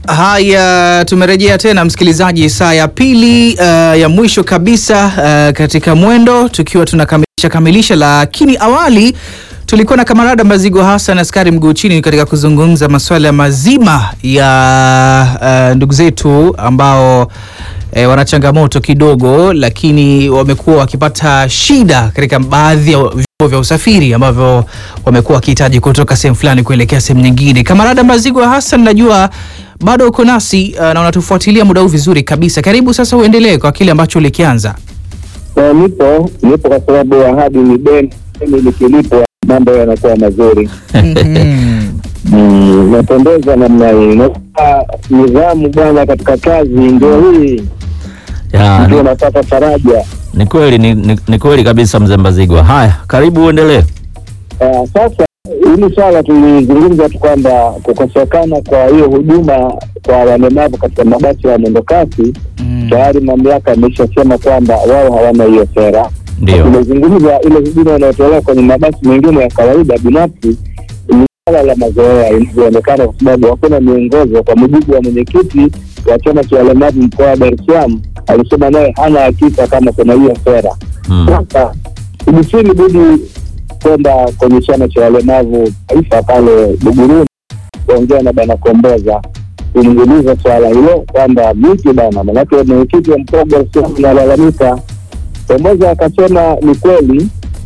Haya, tumerejea tena msikilizaji, saa ya pili uh, ya mwisho kabisa uh, katika mwendo tukiwa tunakamilisha kamilisha, lakini awali tulikuwa na kamarada Mazigo Hassan askari mguu chini katika kuzungumza masuala mazima ya uh, ndugu zetu ambao E, wana changamoto kidogo lakini wamekuwa wakipata shida katika baadhi ya vyombo vya usafiri ambavyo wamekuwa wakihitaji kutoka sehemu fulani kuelekea sehemu nyingine. Kamarada Mazigo Hassan, najua bado uko nasi uh, na unatufuatilia muda huu vizuri kabisa. Karibu sasa, uendelee kwa kile ambacho ulikianza. Eh, nipo nipo kwa sababu ahadi ni deni, deni likilipwa mambo yanakuwa mazuri. Mm, napendeza namna hii. Naona nidhamu bwana katika kazi ndio hii Ya, ndio ni, napata faraja. ni kweli ni, ni, ni kweli kabisa mzee Mbazigwa. Haya, karibu uendelee. Ah, sasa hili swala tulizungumza tu kwamba kukosekana kwa hiyo huduma kwa walemavu katika mabasi ya mwendokasi tayari mamlaka imeshasema kwamba wao hawana hiyo sera. Ndio. Tumezungumza ile huduma inayotolewa kwenye mabasi mengine ya kawaida binafsi ni swala la mazoea inavyoonekana, kwa sababu hakuna miongozo. Kwa mujibu wa mwenyekiti wa chama cha walemavu mkoa wa Dar es Salaam, alisema naye hana hakika kama kuna hiyo sera. Mm. Sasa ibisini budi kwenda kwenye chama cha walemavu taifa pale Buguruni kuongea na bana Komboza kumuuliza swala hilo kwamba vipi bana, manake mwenyekiti wa mkoa wa Dar es Salaam analalamika. Komboza akasema ni kweli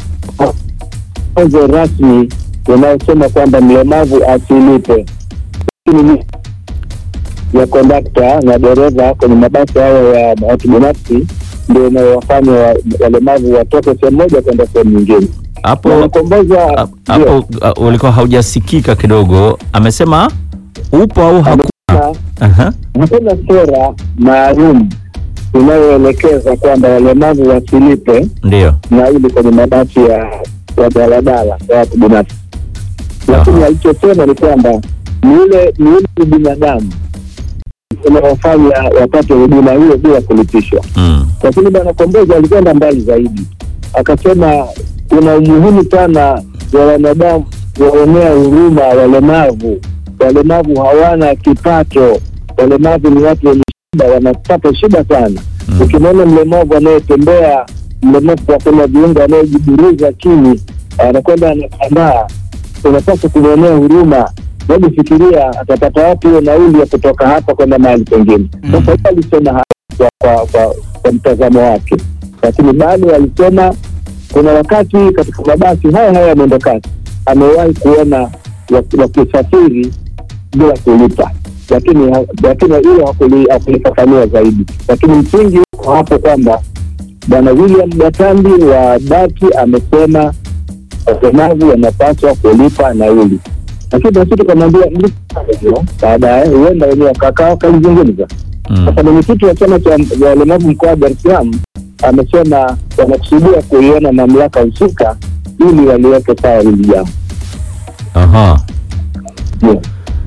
onzo rasmi inayosema kwamba mlemavu asilipe, lakini ni ya kondakta na dereva kwenye mabasi hayo ya watu binafsi ndio inayowafanya wa- walemavu watoke sehemu moja kwenda sehemu nyingine. Hapo Bwana Komboza hap- ndio, hapo uh, ulikuwa haujasikika kidogo. Amesema upo au hakuna? amesema Aha. hakuna sera maalum inayoelekeza kwamba walemavu wasilipe Ndio. nauli kwenye mabasi ya ya daladala ya watu binafsi, lakini Aha. alichosema ni kwamba ni ule ni ule ubinadamu unaofanya wapate huduma hiyo bila kulipishwa. Mm. Lakini bwana Komboza alikwenda mbali zaidi, akasema kuna umuhimu sana wa wanadamu waonea huruma walemavu. Walemavu hawana kipato, walemavu ni watu wenye shida, wanapata shida sana. Mm. Ukimwona mlemavu anayetembea, mlemavu kwa kuna viungo anayejiburuza chini, anakwenda anatambaa, unapaswa kumwonea huruma. Hebu fikiria atapata wapi hiyo nauli ya kutoka hapa kwenda mahali pengine. Sasa yeye alisema haya kwa, kwa, kwa, kwa mtazamo wake, lakini bado alisema kuna wakati katika mabasi haya haya ya mwendokasi amewahi kuona waki- wakisafiri bila kulipa, lakini ha- lakini hilo hakuli- hakulifafanua zaidi, lakini msingi uko hapo kwamba bwana William Gatambi wa dati amesema walemavu wanapaswa kulipa nauli, lakini basi tukamwambia mlifanya hivyo, baadaye huenda wenyewe wakakaa wakalizungumza. Mm. Sasa mwenyekiti wa chama cha ya walemavu mkoa wa Dar es Salaam amesema wanakusudia kuiona mamlaka husika ili waliweke sawa hili jambo. Aha. Ndio.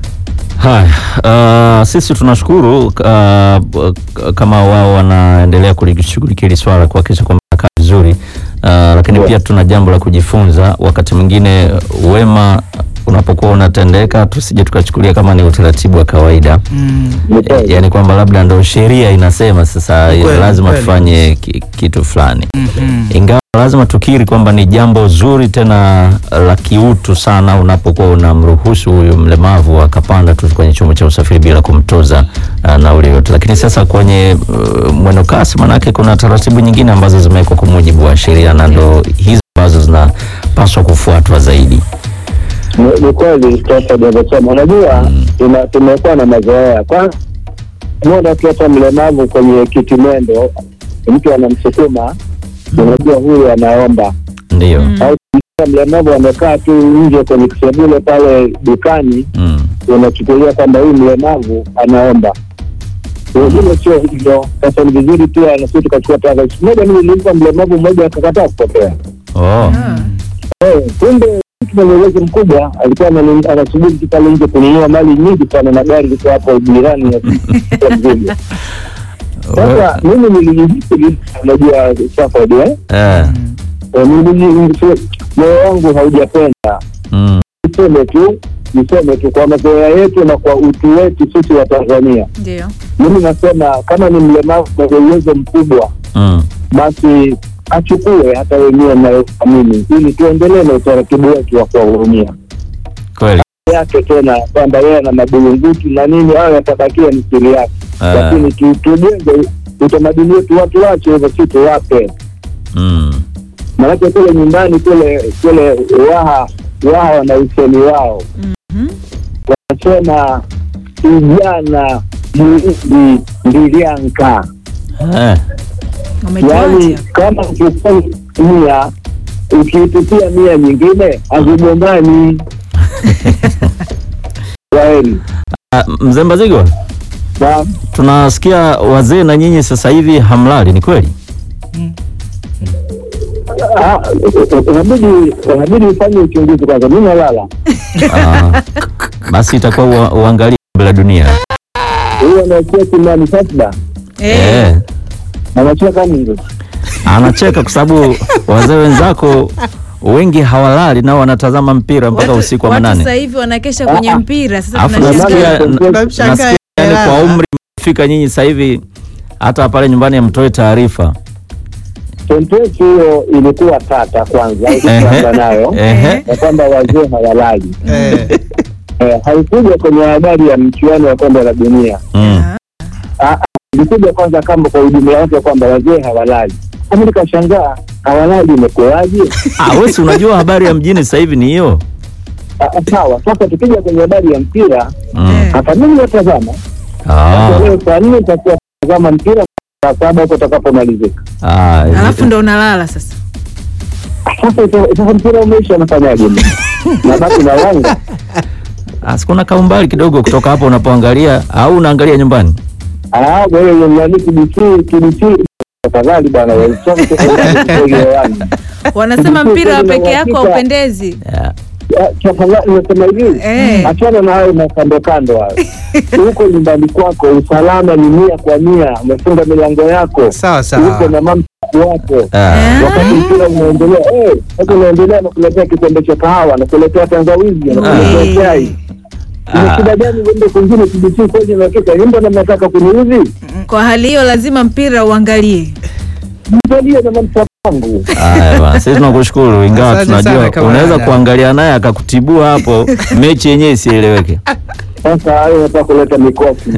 Haya, uh, sisi tunashukuru uh, k- kama wao wanaendelea kulishughulikia hili swala kuhakikisha kwamba kaa vizuri uh, lakini Yeah. pia tuna jambo la kujifunza. Wakati mwingine wema unapokuwa unatendeka, tusije tukachukulia kama ni utaratibu wa kawaida Mm. Ni kweli. yaani kwamba labda ndo sheria inasema sasa Ni kweli, lazima kweli. tufanye ki, kitu fulani Mhm. ingawa lazima tukiri kwamba ni jambo zuri tena la kiutu sana unapokuwa unamruhusu huyu mlemavu akapanda tu kwenye chombo cha usafiri bila kumtoza uh, nauli yote, lakini sasa kwenye uh, mwendo kasi, manake kuna taratibu nyingine ambazo zimewekwa kwa mujibu wa sheria na ndo hizo ambazo zinapaswa kufuatwa zaidi. Ni- ni kweli sasa unavyosema, unajua tuna- tumekuwa na mazoea kwanza mona tu hata mlemavu kwenye kiti mwendo mtu anamsukuma unajua huyu anaomba Ndiyo. au mlemavu amekaa tu nje kwenye kisebule pale dukani Mm. unachukulia kwamba huyu mlemavu anaomba wengine sio hivyo sasa ni vizuri pia nasi tukachukua tahadhari siku moja mimi nilimpa mlemavu mmoja akakataa kupokea Oh. Eh, kumbe mtu mwenye uwezo mkubwa alikuwa anani- anasubiri tu pale nje kununua mali nyingi sana na gari liko hapo jirani ya ya mzigo. Sasa mimi nilijihisi vibaya, unajua Stafford, eh? Eh. Eh, niliji- moyo wangu haujapenda Mm. niseme tu niseme tu kwa mazoea yetu na kwa utu wetu sisi wa Tanzania, Ndio. mimi nasema kama ni mlemavu mwenye uwezo mkubwa, Mm. basi achukue hata wenyewe mnayothamini, ili tuendelee na utaratibu wetu wa kuwahurumia Kweli. yake tena kwamba yeye ana madulungutu na nini, hayo yatabakia ni siri yake, Ah. lakini tu- tujenge utamaduni wetu, watu wache hivyo, si tuwape Mm. Maanake kule nyumbani kule kule Waha Waha wana usemi wao Mhm. wanasema ijana muizi ndilianka, Eh. Umetuacha. yaani kama ukifanya mia ukiitupia mia nyingine hazigombani. Kwaheri. Ah, Mzee Mbazigwa, Na tunasikia wazee na nyinyi sasa hivi hamlali, ni kweli? ah, inabidi inabidi ufanye uchunguzi kwanza. Mimi nalala Ah, basi itakuwa ua- uangalie kombe la dunia. huyo anaachia kimani sasa, Eh. Eh. anacheka nini? Anacheka kwa sababu wazee wenzako wengi hawalali nao wanatazama mpira mpaka Watu- usiku wa watu manane. sasa hivi wanakesha kwenye Ah. mpira. Sasa Alafu tunashangaa. nasikia Tunashangaa. nasikia yani kwa Tunashangaa. umri mmefika nyinyi sasa hivi hata pale nyumbani hamtoi taarifa. Sentensi hiyo ilikuwa tata kwanza, ukianza nayo Ehe. na kwamba wazee hawalali. Eh. Eh, haikuja kwenye habari ya mchuano wa kombe la dunia, Mm. Ah, ah, ilikuja kwanza kama kwa ujumla wake kwamba wazee hawalali. Kama nikashangaa hawalali imekuwaje? Ah, wewe si unajua habari ya mjini sasa hivi ni hiyo. Ah, ah, Sawa, sasa tukija kwenye habari ya mpira, Mm. Eh. hata mimi natazama Ah. Sasa leo saa nne nitakuwa natazama mpira saa saba huko utakapomalizika. Ah, Alafu ndo unalala sasa. Sasa ita- sasa mpira umeisha, nafanyaje? mimi? Nabaki na wanga ah, sikuna kaumbali kidogo kutoka hapo unapoangalia au unaangalia nyumbani? Ah, wewe nani TBC TBC tafadhali bwana wewe sio kutoka ndani hewani. Wanasema mpira wa peke yako haupendezi. Yeah. Ah, Tafadhali nasema hivi. Eh. Achana na hayo makando kando hayo. Huko nyumbani kwako usalama ni mia kwa mia, umefunga milango yako. Sawa sawa. Uko na mama wako. Ah. Eh. Wakati mpira unaendelea, eh, sasa unaendelea na kuletea kikombe cha kahawa, na kuletea tangawizi, na kuletea Eh. chai. Ni Ah. shida gani uende kwingine TBC kwenye nakika? Nyumba na mnataka kuniudhi? Kwa hali hiyo lazima mpira uangalie. Mtalie na manufaa wangu. Haya bwana, sisi tunakushukuru ingawa Asante sana tunajua kama unaweza dada. kuangalia naye akakutibua hapo mechi yenyewe isieleweke. Sasa hayo nataka kuleta mikosi.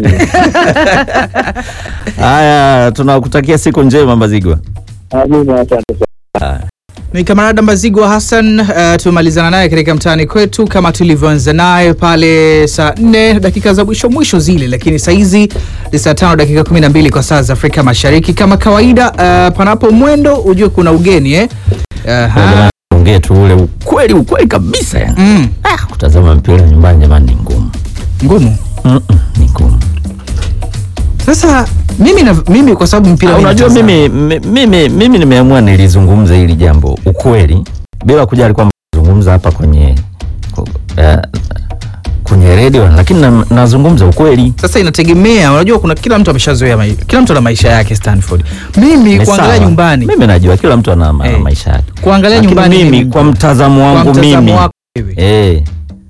Haya, tunakutakia siku njema Mbazigwa. Amina, asante sana. Ni kamarada Mbazigwa Hassan. Uh, tumemalizana naye katika mtaani kwetu kama tulivyoanza naye pale saa 4 dakika za mwisho mwisho zile, lakini saa hizi ni saa tano dakika 12 kwa saa za Afrika Mashariki. Kama kawaida, uh, panapo mwendo ujue kuna ugeni eh? Aha. Ongee tu ule ukweli ukweli kabisa yani. Mm. Ah, kutazama mpira nyumbani jamani ni ngumu. Ngumu. Mm -mm, ni ngumu. Sasa mimi na, mimi kwa sababu mpira Ah, mimi Unajua natazama. mimi, mi- mimi, mimi nimeamua nilizungumza hili jambo ukweli bila kujali kwamba nazungumza hapa kwenye ku- eh, kwenye redio lakini na- nazungumza ukweli. Sasa inategemea, unajua kuna kila mtu ameshazoea mai, kila mtu ana maisha yake Stanford. Mimi Ni kuangalia sawa. nyumbani, Mimi najua kila mtu ana, ana Eh. maisha yake. kuangalia Lakini nyumbani mimi ni- kwa mtazamo kwa wangu mtazamo mimi wako wewe. eh,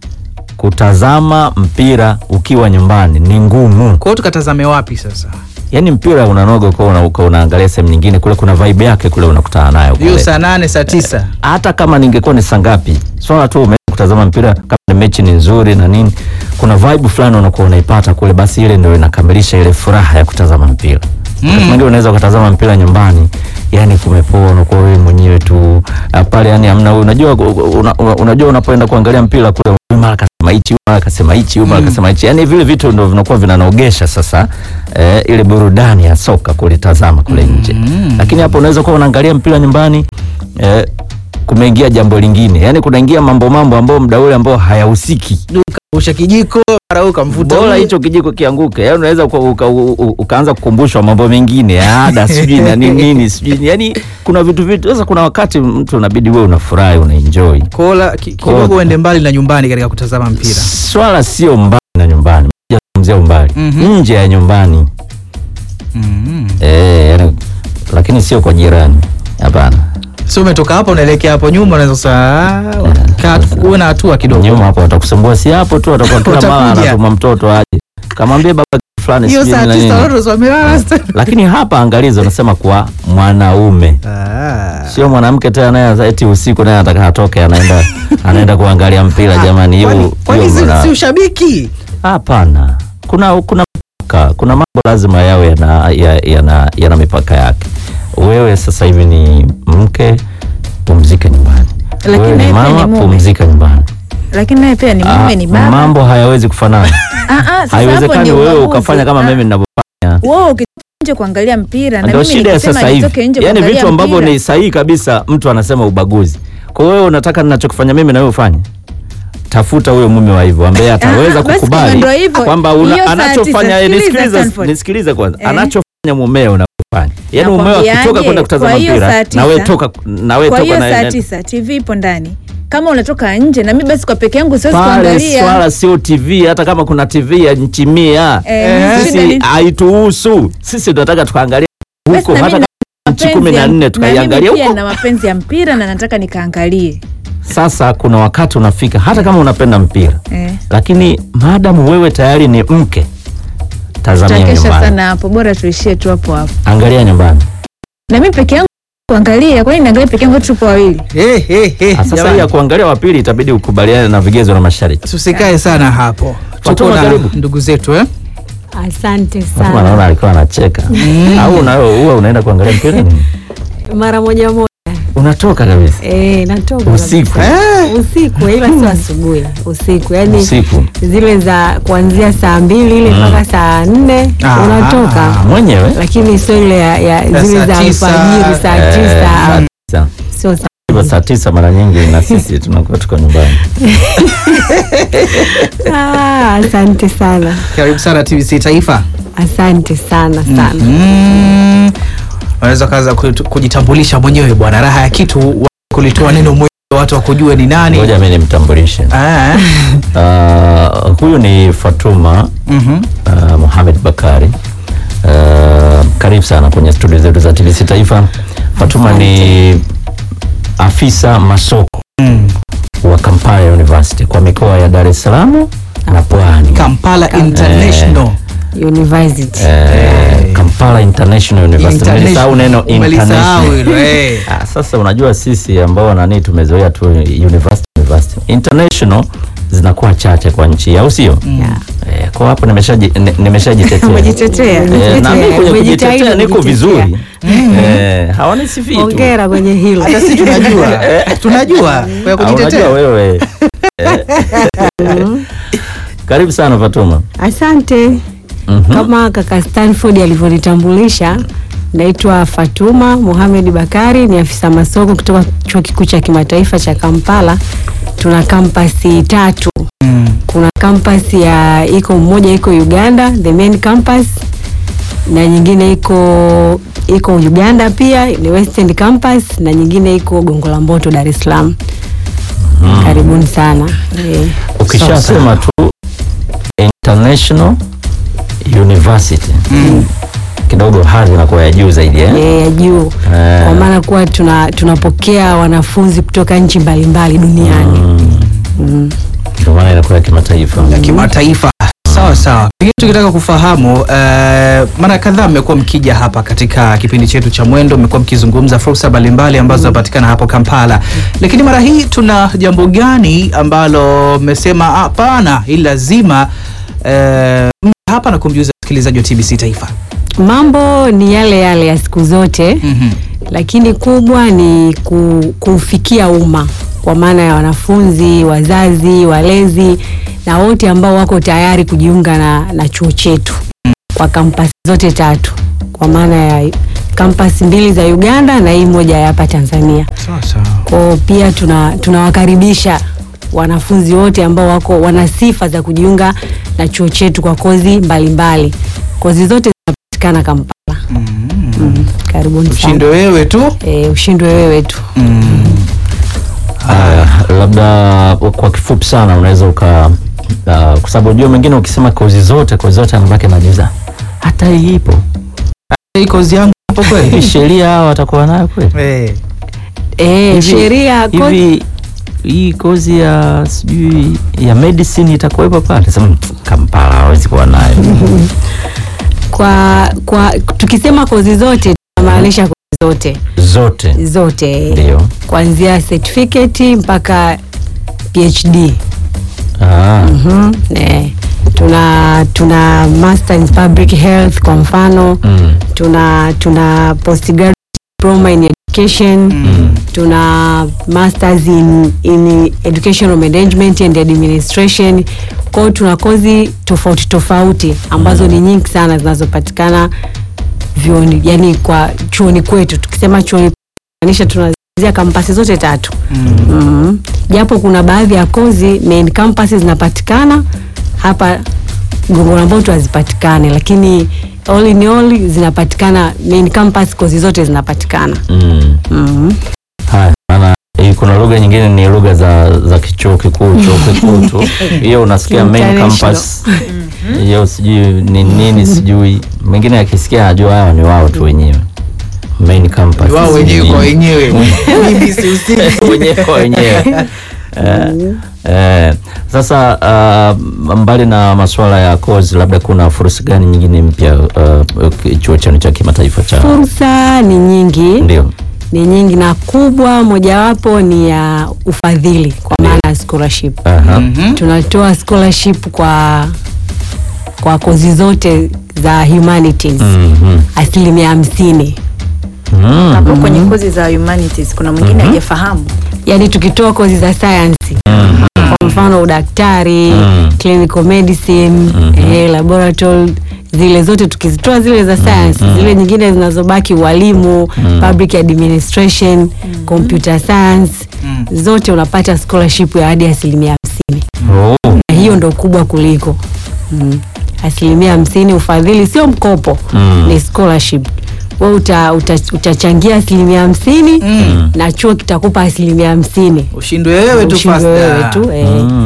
kutazama mpira ukiwa nyumbani ni ngumu. Kwa hiyo tukatazame wapi sasa? Yaani mpira unanoga kwa una, uka unaangalia sehemu nyingine kule kuna vibe yake kule unakutana nayo Hiyo kule. saa nane saa tisa Hata kama ningekuwa ni saa ngapi, swala tu umeenda kutazama mpira kama ni mechi ni nzuri na nini, kuna vibe fulani unakuwa unaipata kule, basi ile ndio inakamilisha ile furaha ya kutazama mpira. Wakati mwingine unaweza ukatazama mpira nyumbani, yani kumepoa, unakuwa wewe mwenyewe tu ah, pale, yani hamna. Unajua una, una, unajua unapoenda kuangalia mpira kule, huyu mara kasema hichi, huyu mara kasema hichi, huyu mara kasema hichi, yani vile vitu ndio vinakuwa vinanogesha sasa eh, ile burudani ya soka kulitazama kule nje. Lakini hapo unaweza kuwa unaangalia mpira nyumbani eh, kumeingia jambo lingine, yani kunaingia mambo mambo ambayo muda ule ambao hayahusiki usha kijiko mara ukamvuta bora huyu. hicho kijiko kianguke, yani unaweza uka, uka, uka, ukaanza kukumbushwa mambo mengine ya ada sijui na nini nini sijui, yani kuna vitu vitu. Sasa kuna wakati mtu unabidi wewe unafurahi unaenjoy. Kola ki- kidogo uende mbali na nyumbani katika kutazama mpira. Swala sio mbali na nyumbani, nazungumzia umbali Mhm. nje ya nyumbani Mm. eh, yani, lakini sio kwa jirani, hapana. sio umetoka hapa unaelekea hapo nyuma unaweza sasa kaa uwe na hatua kidogo nyuma hapo watakusumbua, si hapo tu, watakuwa kila mara Watakuja. anatuma mtoto aje, kamwambie baba fulani hiyo sijui saa na nini. tisa watoto wamelala sasa. Lakini hapa angalizo, nasema kwa mwanaume Ah. sio mwanamke tena, naye eti usiku naye anataka atoke, anaenda anaenda kuangalia mpira. Jamani, hiyo Kwani- kwani hiyo si- mna- si ushabiki Hapana, kuna kuna mipaka, kuna mambo lazima yawe yana, ya- yana, yana mipaka yake. Wewe sasa hivi ni mke, pumzika nyumbani. Lakini Wewe ni naye pia mama, ni mume. pumzika nyumbani. lakini naye pia ni mume, Ah, ni baba. mambo hayawezi kufanana. Ah, ah, sasa hapo Haiwezekani ni wewe ubaguzi. ukafanya kama Ah, mimi ninavyofanya. wewe ukitoka nje kuangalia mpira na Ndio mimi shida ya nikisema sasa hivi, nitoke nje yaani kuangalia vitu ambavyo mpira. ni sahihi kabisa, mtu anasema ubaguzi. Kwa hiyo wewe unataka ninachokifanya mimi na wewe ufanye tafuta huyo mume wa hivyo ambaye ataweza Ah, basi kukubali kama ndio hivyo, kwamba una- hiyo saa anachofanya tisa, eh, sikiliza nisikilize Stanford. nisikilize kwanza Eh. anachofanya mumeo unafanya yaani mumeo Nakwambiaje, akitoka kwenda kutazama kwa hiyo mpira saa na wewe tisa- toka na wewe kwa toka hiyo na saa na- tisa TV ipo ndani. Kama unatoka nje na mimi basi kwa peke yangu siwezi pale kuangalia. swala sio TV hata kama kuna TV ya nchi mia Eh, Eh. shida sisi ni- haituhusu sisi tunataka tukaangalia Basi huko na hata mimi kama nchi mapenzi kumi na ya- nne na tukaiangalia mimi pia huko na mapenzi ya mpira na nataka nikaangalie. sasa kuna wakati unafika hata kama unapenda mpira Eh. lakini maadamu wewe tayari ni mke tazamia Tutakesha nyumbani sana hapo, bora tuishie tu hapo hapo. angalia nyumbani Na mimi peke yangu kuangalia, kwani niangalie peke yangu tupo wawili? Eh, eh, eh, Ah, sasa jamani. hii ya kuangalia wa pili itabidi ukubaliane na vigezo na masharti tusikae sana hapo tuko Fatuma, na karibu. ndugu zetu eh? Asante Fatuma sana. naona alikuwa anacheka au unayo huwa unaenda kuangalia mpira nini Mara moja moja unatoka kabisa eh, natoka Usiku. kabisa. usiku, ila sio asubuhi, usiku yani usiku zile za kuanzia saa mbili ile mpaka saa nne Ah. unatoka, mwenyewe lakini sio ile ya, ya Ya zile saa za tisa, alfajiri saa Eh, tisa, saa ah, tisa. sio saa Hivyo saa tisa mara nyingi na sisi tunakuwa tuko nyumbani ah, asante sana, karibu sana TBC Taifa asante sana sana. mm. unaweza kaanza kutu- kujitambulisha mwenyewe bwana raha ya kitu wa- kulitoa neno mwenyewe watu wakujue ni nani ngoja mi nimtambulishe Ah, uh, huyu ni Fatuma mhm. uh, Mohamed Bakari uh, karibu sana kwenye studio zetu za TBC Taifa. Fatuma ni afisa masoko Mm. wa Kampala University kwa mikoa ya Dar es Salaam na Pwani. Kampala International University Eh, Kampala International University. Nilisahau neno Umelisahau international. hilo, eh. Ah, sasa unajua sisi ambao nani tumezoea tu university university. International zinakuwa chache kwa nchi au sio? Yeah. Eh, kwa hapo nimeshaji ni- nimeshajitetea. Umejitetea. Eh, na mimi kwenye Umejitahidi kujitetea niko kujitetea. vizuri. Eh, hawanisifii tu. Hongera kwenye hilo. hata sisi tunajua tunajua kwa Ah, kujitetea unajua wewe. Eh. Karibu sana Fatuma. Asante. Mhm. Kama kaka Stanford alivyonitambulisha, naitwa Fatuma Mohamed Bakari, ni afisa masoko kutoka chuo kikuu cha kimataifa cha Kampala. Tuna kampasi tatu. Mm. Kuna kampasi ya iko mmoja iko Uganda, the main campus, na nyingine iko iko Uganda pia ni Western campus, na nyingine iko Gongo la Mboto Dar es Salaam. Karibuni sana eh. Ukishasema tu International University kidogo hadhi inakuwa ya juu zaidi eh? eh, ya juu Eh. kwa maana kuwa tuna tunapokea wanafunzi kutoka nchi mbalimbali duniani mm. Ndio maana inakuwa ya kimataifa. ya kimataifa sawa sawa pengine tukitaka kufahamu uh, mara kadhaa mmekuwa mkija hapa katika kipindi chetu cha mwendo mmekuwa mkizungumza fursa mbalimbali ambazo zinapatikana hapo kampala lakini mara hii tuna jambo gani ambalo mmesema hapana ili lazima uh, mje hapa na kumjuza msikilizaji wa tbc taifa mambo ni yale yale ya siku zote mm-hmm. lakini kubwa ni ku, kufikia umma kwa maana ya wanafunzi wazazi walezi na wote ambao wako tayari kujiunga na, na chuo chetu kwa kampasi zote tatu kwa maana ya kampasi mbili za uganda na hii moja ya hapa tanzania sawa sawa kwao pia tuna tunawakaribisha wanafunzi wote ambao wako wana sifa za kujiunga na chuo chetu kwa kozi mbalimbali mbali. kozi zote zinapatikana kampala mm. karibuni ushinde sana wewe tu e, ushindwe wewe tu Haya, labda kwa kifupi sana unaweza uka uh, kwa sababu unajua mwingine ukisema kozi zote kozi zote anabaki anajiuliza hata hii ipo hii kozi yangu hapo hivi kweli sheria hao watakuwa nayo kweli Eh. eh, Hivi- sheria ko- hivi hii kozi ya sijui ya medicine itakuwepo pale sema kampala hawezi kuwa nayo kwa kwa tukisema kozi zote tunamaanisha kozi zote zote zote ndio kuanzia certificate mpaka PhD. ah. Mhm, eh, tuna tuna master in public health kwa mfano mm. tuna tuna postgraduate diploma in education Mm. tuna masters in, in educational management and administration kwao tuna kozi tofauti tofauti ambazo ni nyingi sana zinazopatikana vyuoni yani kwa chuoni kwetu tukisema chuoni maanisha tunazia kampasi zote tatu mm. japo kuna baadhi ya kozi main campus zinapatikana hapa Gongo la Mboto hazipatikani lakini all in all zinapatikana main campus kozi zote zinapatikana Mm. mm. haya maana hii kuna lugha nyingine ni lugha za za kichuo kikuu chuo kikuu tu hiyo unasikia main International. campus hiyo sijui ni nini sijui mwingine akisikia ajua hawa ni wao tu wenyewe main campus wao wenyewe kwa sijui nini. wenyewe mimi sihusiki wenyewe kwa wenyewe eh, eh, sasa uh, mbali na masuala ya kozi labda kuna fursa gani nyingine mpya uh, chuo chenu cha kimataifa cha fursa ni nyingi ndio ni nyingi na kubwa mojawapo ni ya ufadhili kwa maana ya scholarship Aha. Mhm. tunatoa scholarship kwa kwa kozi zote za humanities Mhm. asilimia hamsini Mm. hapo kwenye kozi za humanities kuna mwingine hajafahamu yaani tukitoa kozi za sayansi Mhm. kwa mfano udaktari Mm. clinical medicine eh, laboratory zile zote tukizitoa zile za science zile nyingine zinazobaki ualimu public administration computer science zote unapata scholarship ya hadi asilimia hamsini Oh. na hiyo ndo kubwa kuliko mm. asilimia hamsini ufadhili sio mkopo Mm. ni scholarship we uta, uta, utachangia asilimia hamsini Mm. na chuo kitakupa asilimia hamsini ushindwe wewe tu Ushindwe wewe fasta tu eh.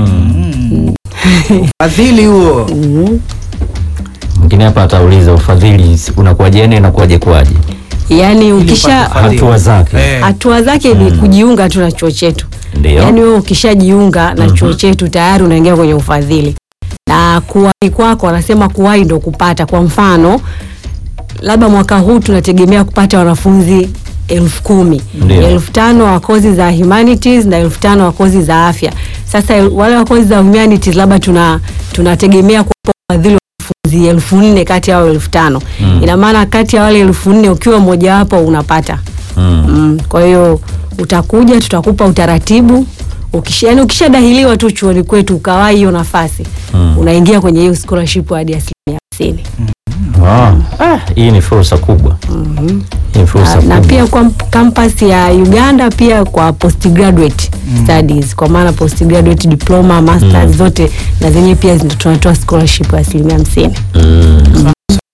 Mm. fadhili huo Mhm. mwingine hapa atauliza ufadhili unakuwaje inakuwaje kwaje yaani ukisha upate Fadhili. hatua zake Eh. hatua zake ni kujiunga tu na chuo chetu ndio yaani wewe ukishajiunga na chuo chetu tayari unaingia kwenye ufadhili na kuwahi kwako wanasema kuwahi ndo kupata kwa mfano labda mwaka huu tunategemea kupata wanafunzi elfu kumi Ndio. elfu tano wa kozi za humanities na elfu tano wa kozi za afya sasa el- wale wa kozi za humanities labda tuna tunategemea kuwapa ufadhili wa wanafunzi elfu nne kati ya hao elfu tano Mm. ina maana kati ya wale elfu nne ukiwa mmojawapo unapata Mm. mm. kwa hiyo utakuja tutakupa utaratibu ukisha, yani ukishadahiliwa tu chuoni kwetu ukawahi hiyo nafasi Mm. unaingia kwenye hiyo scholarship hadi asilimia hamsini Ah. Ah, hii ni fursa kubwa hii ni fursa na, na kubwa pia kwa campus ya Uganda pia kwa postgraduate studies kwa maana postgraduate diploma masters Mm. zote na zenyewe pia zina- tunatoa scholarship ya asilimia hamsini Mm.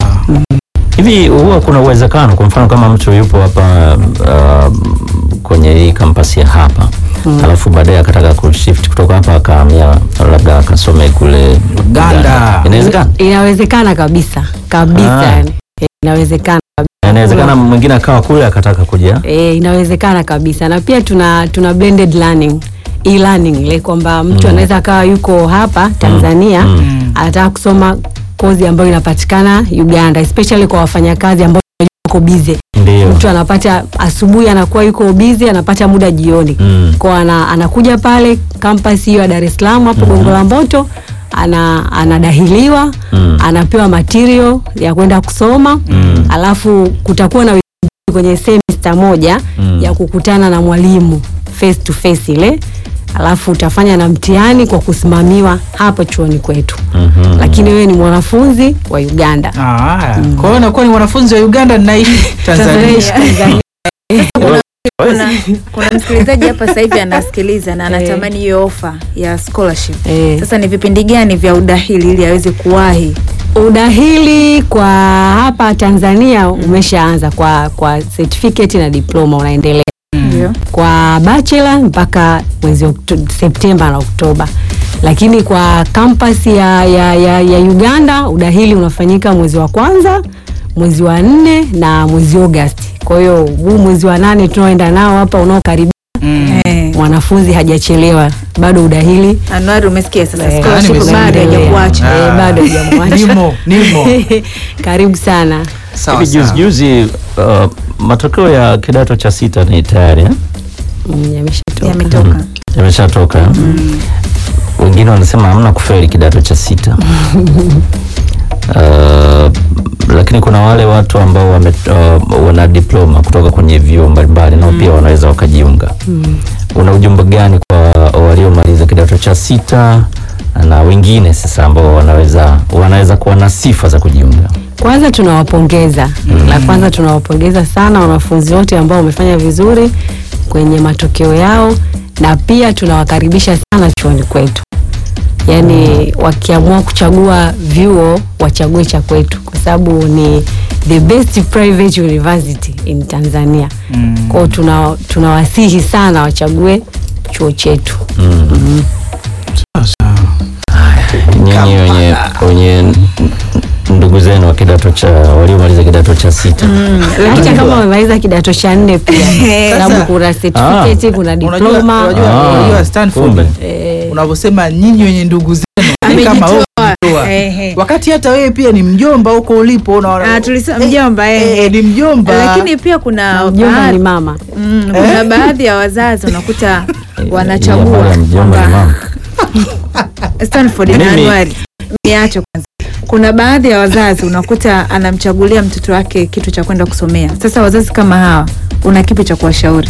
hivi huwa kuna uwezekano kwa mfano kama mtu yupo hapa uh, kwenye hii kampasi ya hapa mm. alafu baadaye akataka kushift kutoka hapa akahamia labda akasome kule Uganda. inawezekana inawezekana kabisa kabisa Ah. yani. Eh, inawezekana inawezekana mwingine akawa kule akataka kuja E, inawezekana kabisa na pia tuna tuna blended learning e-learning ile kwamba mtu Mm. anaweza akawa yuko hapa Tanzania Mm. anataka kusoma kozi ambayo inapatikana Uganda especially kwa wafanyakazi ambao wako busy ndio mtu anapata asubuhi anakuwa yuko busy anapata muda jioni Mm. kwa ana, anakuja pale campus hiyo ya Dar es Salaam hapo Gongo la Mboto ana anadahiliwa Mm. anapewa material ya kwenda kusoma Mm. alafu kutakuwa na wiki kwenye semester moja Mm. ya kukutana na mwalimu face to face ile alafu utafanya na mtihani kwa kusimamiwa hapo chuoni kwetu Mhm. lakini wewe ni mwanafunzi wa Uganda Ah, kwa hiyo nakuwa ni mwanafunzi wa Uganda naishi Tanzania. Tanzania, Tanzania. kuna, kuna msikilizaji hapa sasa hivi anasikiliza na anatamani hiyo ofa ya scholarship Eh. sasa ni vipindi gani vya udahili ili aweze kuwahi udahili kwa hapa Tanzania umeshaanza kwa kwa certificate na diploma unaendelea ndio kwa bachelor mpaka mwezi Okto- Septemba na Oktoba, lakini kwa campus ya, ya, ya, ya Uganda udahili unafanyika mwezi wa kwanza, mwezi wa nne na mwezi Agosti. Kwa hiyo huu mwezi wa nane tunaoenda nao hapa unaokaribia, Mm. Eh, mwanafunzi hajachelewa bado, udahili Anuari umesikia sasa Eh, scholarship yani bado nimesikia. hajakuacha. Ah. Eh, bado hajamwacha. Nimo, nimo. karibu sana. Sawa Hivi juzi sawa. juzi uh, matokeo ya kidato cha sita ni tayari eh? Mm, yameshatoka. Yametoka. yameshatoka eh? wengine wanasema hamna kufeli kidato cha sita uh, lakini kuna wale watu ambao wame, uh, wana diploma kutoka kwenye vyuo mbalimbali nao pia wanaweza wakajiunga una ujumbe gani kwa waliomaliza kidato cha sita na wengine sasa ambao wanaweza wanaweza kuwa na sifa za kujiunga Kwanza tunawapongeza la kwanza tunawapongeza sana wanafunzi wote ambao wamefanya vizuri kwenye matokeo yao, na pia tunawakaribisha sana chuoni kwetu. Yaani wakiamua kuchagua vyuo wachague cha kwetu, kwa sababu ni the best private university in Tanzania. Kwao tuna tunawasihi sana wachague chuo chetu. nyinyi wenye wenye ndugu zenu wa kidato cha waliomaliza kidato cha sita Hata kama wamemaliza kidato cha nne pia, sababu Sasa- kuna certificate, kuna Unajua, diploma unajua, Ah, unajua Stanford kumbe. eh, unavyosema nyinyi wenye ndugu zenu ni kama wewe umejitoa. Ehe. wakati hata wewe pia ni mjomba huko ulipo unaona Ah, tulisema mjomba eh, eh. ni mjomba Lakini pia kuna mjomba baadhi- ni mama. Mm, kuna baadhi ya wazazi unakuta wanachagua Ya mjomba ni kwamba mama. Stanford na Mimi- Anuari. Niache kwanza. Kuna baadhi ya wazazi unakuta anamchagulia mtoto wake kitu cha kwenda kusomea. Sasa wazazi kama hawa, una kipi cha kuwashauri?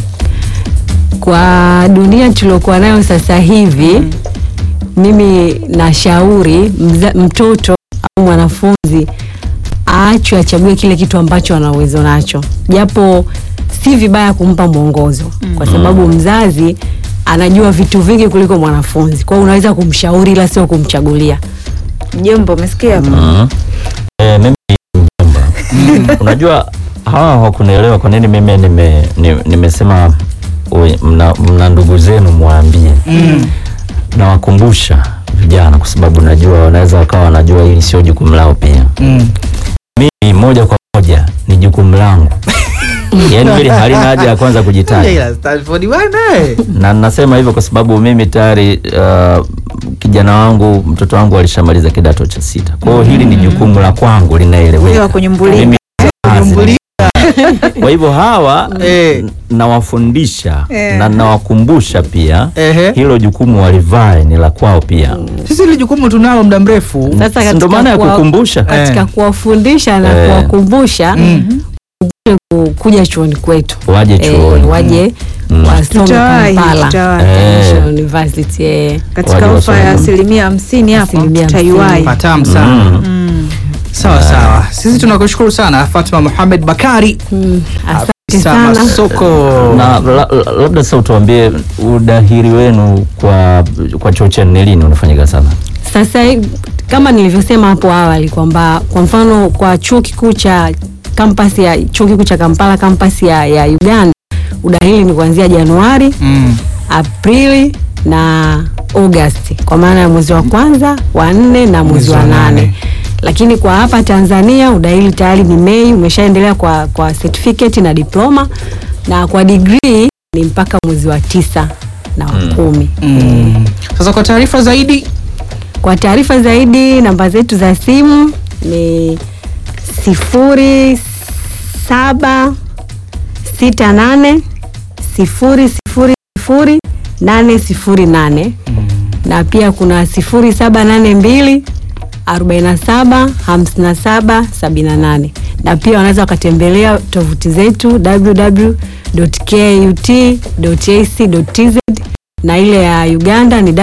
Kwa dunia tuliokuwa nayo sasa hivi mimi nashauri mza, mtoto au mwanafunzi aachwe achague kile kitu ambacho ana uwezo nacho, japo si vibaya kumpa mwongozo kwa sababu mzazi anajua vitu vingi kuliko mwanafunzi. Kwa hiyo unaweza kumshauri ila sio kumchagulia. Mjomba, umesikia hapo? Mhm. Eh, mimi ni mjomba. Unajua hawa hawakunielewa kwa nini mimi nime, ni- nimesema we- mna, mna ndugu zenu mwambie. Nawakumbusha vijana kwa sababu najua wanaweza wakawa wanajua hili sio jukumu lao pia. Mm. Mimi moja kwa moja ni jukumu langu. Yaani hili halina haja ya kwanza kujitaja. Ila Stanford bwana eh. na nasema hivyo kwa sababu mimi tayari uh, kijana wangu mtoto wangu alishamaliza kidato cha sita kwa hiyo hili ni jukumu la kwangu Wewe linaeleweka kunyumbulia. Mimi Kunyumbulia. kwa hivyo hawa Eh. n- nawafundisha Eh. na nawakumbusha pia Ehe. hilo jukumu walivae ni la kwao pia sisi ile jukumu tunalo muda mrefu Sasa Si katika ndo maana ya kuwa- kukumbusha Katika Eh. kuwafundisha na Eh. kuwakumbusha ku- kuja chuoni kwetu waje eh, chuoni waje Mm. wasome Tutawahi, Kampala tutawahi. International University eh. Katika Waje ofa ya wasome. asilimia hamsini hapo Asilimia tutaiwahi. patamu sana Mm. Mm. sawa sawa sisi tunakushukuru sana Fatma Mohamed Bakari Mm, asante afisa sana masoko na la, la, labda sasa utuambie udahiri wenu kwa kwa chuo chenu ni lini unafanyika sana sasa hivi, kama nilivyosema hapo awali kwamba kwa mfano kwa chuo kikuu cha kampasi ya chuo kikuu cha Kampala kampasi ya, ya Uganda udahili ni kuanzia Januari mm. Aprili na Agosti kwa maana ya mwezi wa kwanza wa nne na mwezi wa nane lakini kwa hapa Tanzania udahili tayari ni Mei umeshaendelea kwa, kwa certificate na diploma na kwa degree ni mpaka mwezi wa tisa na wa kumi Mm. sasa kwa taarifa zaidi kwa taarifa zaidi namba zetu za simu ni sifuri saba sita nane sifuri sifuri sifuri nane sifuri nane na pia kuna sifuri saba nane mbili arobaini na saba hamsini na saba sabini na nane na pia wanaweza wakatembelea tovuti zetu www.kut.ac.tz na ile ya Uganda ni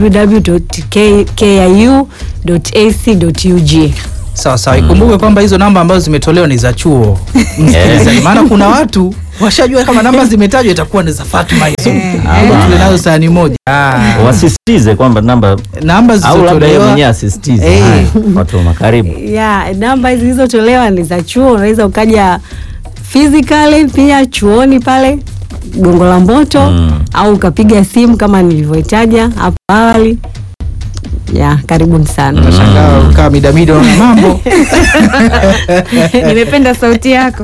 www.kiu.ac.ug. sawa sawa ikumbuke kwamba hizo namba ambazo zimetolewa ni za chuo msikilizaji maana kuna watu washajua kama namba zimetajwa itakuwa ni za Fatma hizo Ama tule nazo sahani moja Ah. wasisitize kwamba namba namba au labda yeye zilizotolewa mwenyewe asisitize Eh. Haya, Fatuma karibu Ya, namba hizi zilizotolewa ni za chuo, unaweza ukaja physically pia chuoni pale Gongo la Mboto Mm. au ukapiga simu kama nilivyoitaja hapo awali ya karibuni sana Nashangaa ukaa midamida na mambo nimependa sauti yako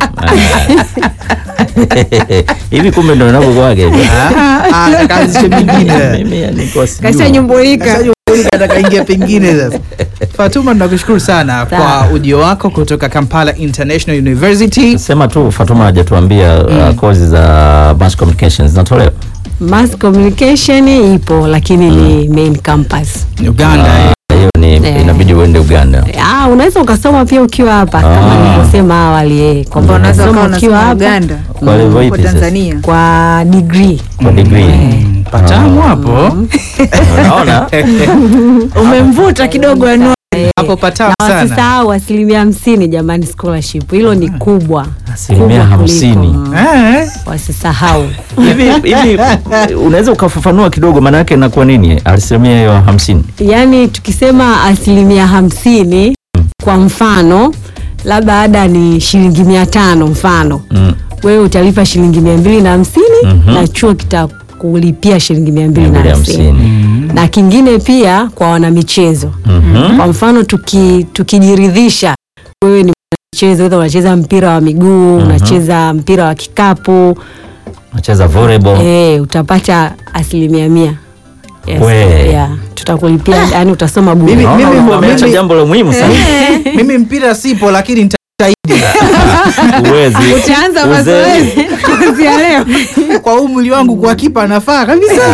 hivi kumbe ndo inavyokuwaga hivi. Ah, ah, kaanzishe mingine Mimi nilikuwa sijui. kashanyumbulika atakaingia pengine sasa. Fatuma, tunakushukuru sana Sawa. kwa ujio wako kutoka Kampala International University. Sema tu Fatuma hajatuambia uh, kozi za mass communication zinatolewa mass communication ipo lakini ni main campus Uganda. eh. Ah, hiyo ni Eh. inabidi uende Uganda. Ah, unaweza ukasoma pia ukiwa hapa kama Ah. nilivyosema awali eh, kwamba unaweza unasoma ukawa ukiwa unasoma hapa Uganda Kwa level kwa ipi sasa? Tanzania kwa degree Kwa degree. Mm, Patamu hapo Unaona? umemvuta kidogo anu hapo patamu na sana. wasisahau asilimia hamsini jamani scholarship hilo ni kubwa Asilimia Kubwa hamsini. kuliko, mm, Eh, wasisahau hivi hivi unaweza ukafafanua kidogo maana yake inakuwa nini asilimia hiyo hamsini yaani tukisema asilimia hamsini kwa mfano labda ada ni shilingi mia tano mfano Mm. wewe utalipa shilingi mia mbili na hamsini Mhm. na chuo kitakulipia shilingi mia mbili na Mia mbili hamsini hamsini. na kingine pia kwa wanamichezo Mhm. kwa mfano tuki, tukijiridhisha wewe ni mchezo either unacheza mpira wa miguu unacheza mpira wa kikapu nacheza volleyball eh, utapata asilimia mia yes, We. yeah. tutakulipia yani utasoma bure Mimi- Naona mimi- wameacha mimi- jambo la muhimu sana mimi mpira sipo lakini nitajitahidi uwezi utaanza Uzee. mazoezi kuanzia leo kwa umri wangu kwa kipa nafaa kabisa.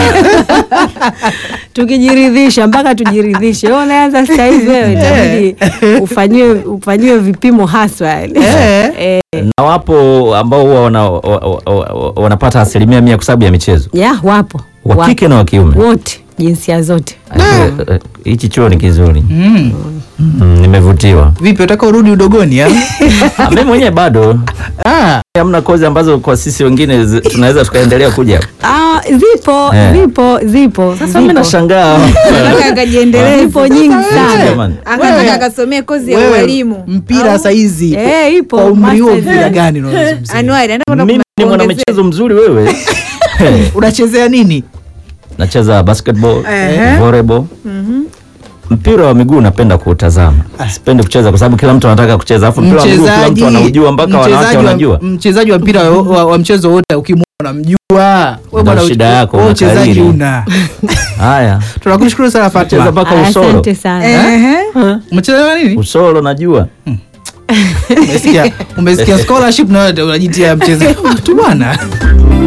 tukijiridhisha mpaka tujiridhishe wewe unaanza sasa hivi wewe itabidi ufanyiwe ufanyiwe vipimo haswa yani. Eh. Eh, na wapo ambao huwa wana, wa- wa- wa- wanapata asilimia mia kwa sababu ya michezo ya wapo wa Wapo. kike na wa kiume wote jinsia zote Eh, eh, hichi chuo ni kizuri Mm. Mm, nimevutiwa Vipi, utaka urudi udogoni? ah? Ah, mimi mwenyewe bado Ah, hamna kozi ambazo kwa sisi wengine zi- tunaweza tukaendelea kuja ah, zipo Eh. zipo zipo sasa mimi zipo. nashangaa Nataka akajiendeleze zipo nyingi sana Jamani. akataka Wewe- akasomee kozi ya wewe ualimu mpira saizi Eh, ipo kwa umri huo masters. mpira gani unaozungumzia? anuari anaenda mimi ni kuongezea. mwanamichezo mzuri wewe Eh, Unachezea nini? nacheza basketball Ehe. volleyball mpira wa miguu napenda kuutazama sipendi kucheza kwa sababu kila mtu anataka kucheza alafu mpira wa miguu kila mtu anaujua mpaka wanawake mchezaji wa- wanajua mchezaji wa mpira wa, wa, wa mchezo wote ukimwona unamjua. Wewe Ndio bwana shida uch- yako, wewe unakariri. uchezaji una. haya Tunakushukuru sana cheza Fatma. mpaka usoro asante sana Ehe. Umecheza nini? usoro najua Umesikia? Umesikia scholarship na wewe unajitia mchezo. Tu bwana.